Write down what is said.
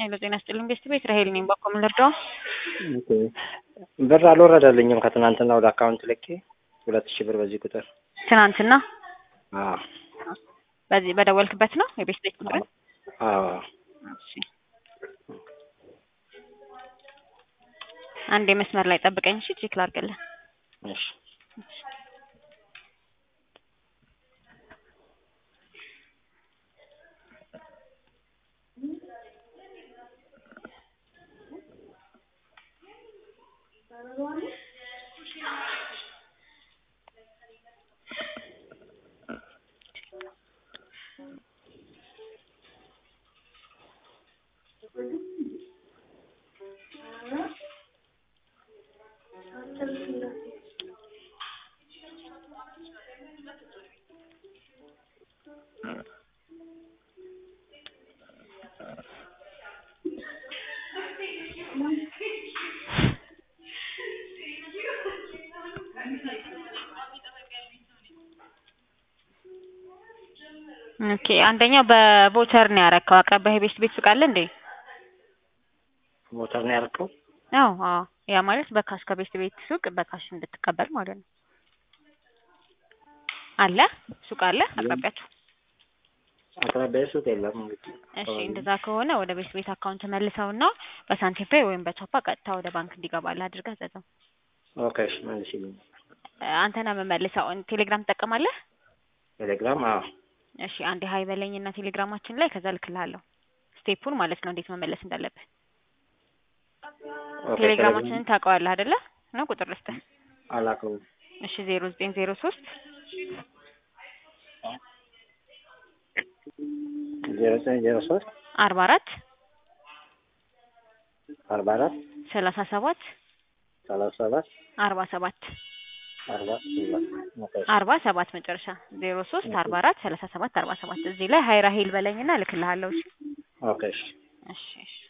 ሄሎ ጤና ይስጥልኝ ገስት ቤት ራሄል ነኝ። ባኮ ምን ልርዳው? ኦኬ። ብር አልወረደልኝም ከትናንትና ወደ አካውንት ልኬ ሁለት ሺህ ብር በዚህ ቁጥር ትናንትና አዎ በዚህ በደወልክበት ነው የቤት ቤት ቁጥር? አዎ እሺ አንዴ መስመር ላይ ጠብቀኝ እሺ፣ ቼክ ላድርግልህ። እሺ ኦኬ አንደኛው በቮቸር ነው ያረከው። አቅራቢያ የቤት ቤት ሱቅ አለ እንዴ? ሞተር ነው ያልከው? አዎ አዎ። ያ ማለት በካሽ ከቤት ቤት ሱቅ በካሽ እንድትቀበል ማለት ነው። አለ ሱቅ አለ አቅራቢያችሁ? አቅራቢያ ሱቅ የለም እንግዲህ። እሺ እንደዛ ከሆነ ወደ ቤት ቤት አካውንት መልሰውና በሳንቲም ፔይ ወይም በቻፓ ቀጥታ ወደ ባንክ እንዲገባልህ አድርገህ ዘዘው። ኦኬ እሺ መልሽልኝ። አንተ ነህ የምመልሰው። ቴሌግራም ትጠቀማለህ? ቴሌግራም አዎ እሺ አንዴ ሀይ በለኝና ቴሌግራማችን ላይ ከዛ ልክልሃለሁ ስቴፑን ማለት ነው እንዴት መመለስ እንዳለብህ። ኦኬ፣ ቴሌግራማችንን ታውቀዋለህ አይደለ? ነው ቁጥር ልስጥህ። አላውቀውም። እሺ ዜሮ ዘጠኝ ዜሮ ሶስት ዜሮ ዘጠኝ ዜሮ ሶስት አርባ አራት አርባ አራት ሰላሳ ሰባት ሰላሳ ሰባት አርባ ሰባት አርባ ሰባት ኦኬ እሺ። አርባ ሰባት መጨረሻ ዜሮ ሶስት አርባ አራት ሰላሳ ሰባት አርባ ሰባት እዚህ ላይ ሀይ ራሄል በለኝና እልክልሃለሁ። እሺ ኦኬ እሺ። እሺ እሺ